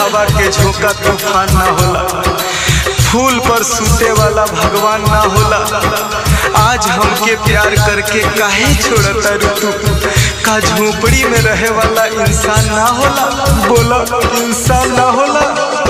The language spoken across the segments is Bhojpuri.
हवा के झोंका तूफान ना होला फूल पर सूते वाला भगवान ना होला आज हमके प्यार करके काहे छोड़ता रे तू का झोपड़ी में रहे वाला इंसान ना होला बोला इंसान ना होला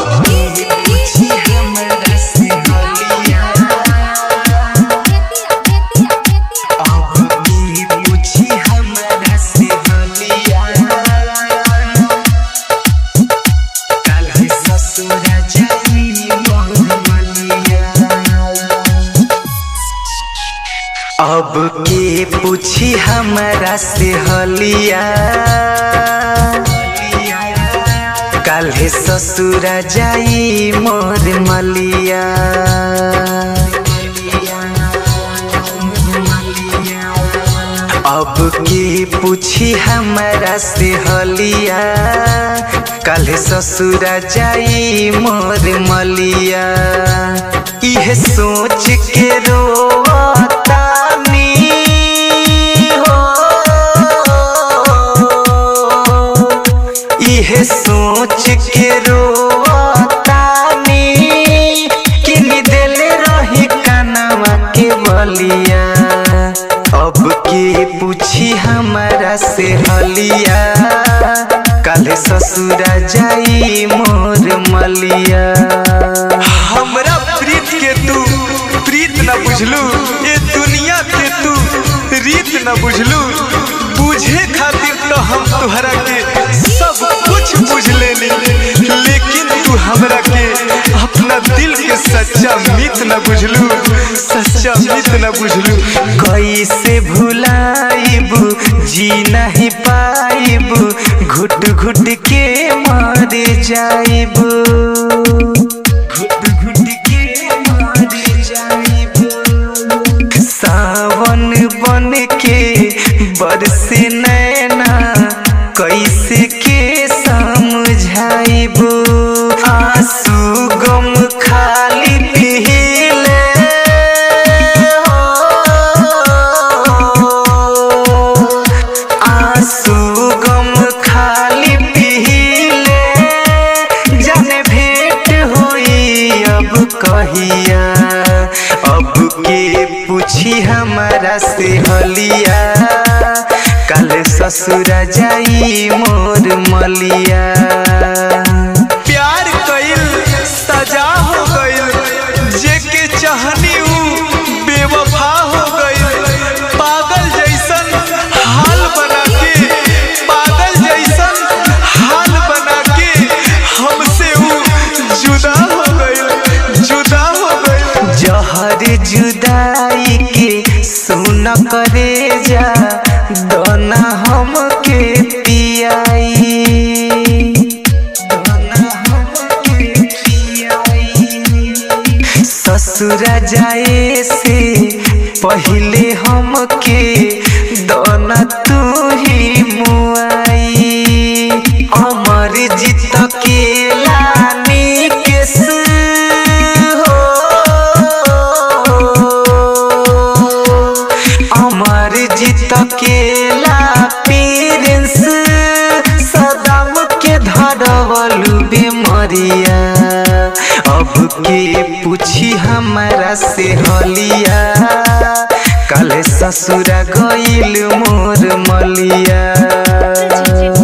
अब के पूछी हमरा से हलिया काल्हे ससुरा जाई मोर मलिया अब के पूछी हमरा से हलिया काल्हे ससुरा जाई मोर मलिया इहे सोच के रोतानी हो इहे सोच के रोतानी किन देले रही कनवा के बलिया अब के पूछी हमरा से हलिया काले ससुरा जाई मोर मलिया हमरा प्रीत के तू प्रीत न बुझलू ये दुनिया के तू रीत न बुझलू बुझे खातिर तो हम तुहरा के सब कुछ बुझ लेनी लेकिन तू हमरा के अपना दिल के सच्चा मित न बुझलू सच्चा मित न बुझलू कैसे भुलाइबू जी नहीं पाइबू घुट घुट के मर जाइबू घुट घुट के मर जाइबू सावन बन के बरसे नैना कैसे के समझाइबू आंसू गम खाली पीले आंसू गम खाली पीले जाने भेंट होई अब कहिया अब के पूछी हमारा से हलिया कल ससुरा जाई मोर मलिया प्यार कइल सजा हो गइल जेके चाहनी ऊ बेवफा हो गइल पागल जैसन हाल बना के पागल जैसन हाल बना के हमसे ऊ जुदा हो गइल जुदा हो गइल जहर जुदाई के सुन करे जा दोना हमके पियाई दोना हमके पियाई ससुरा जाए से पहले हमके दोना तू ही मुआई अमर जीत के लानी केस हो अमर जीत के ला पीरेंस सदाम के धरवलू बेमरिया अब के पूछी हमारा से हलिया कल ससुरा गइल मोर मलिया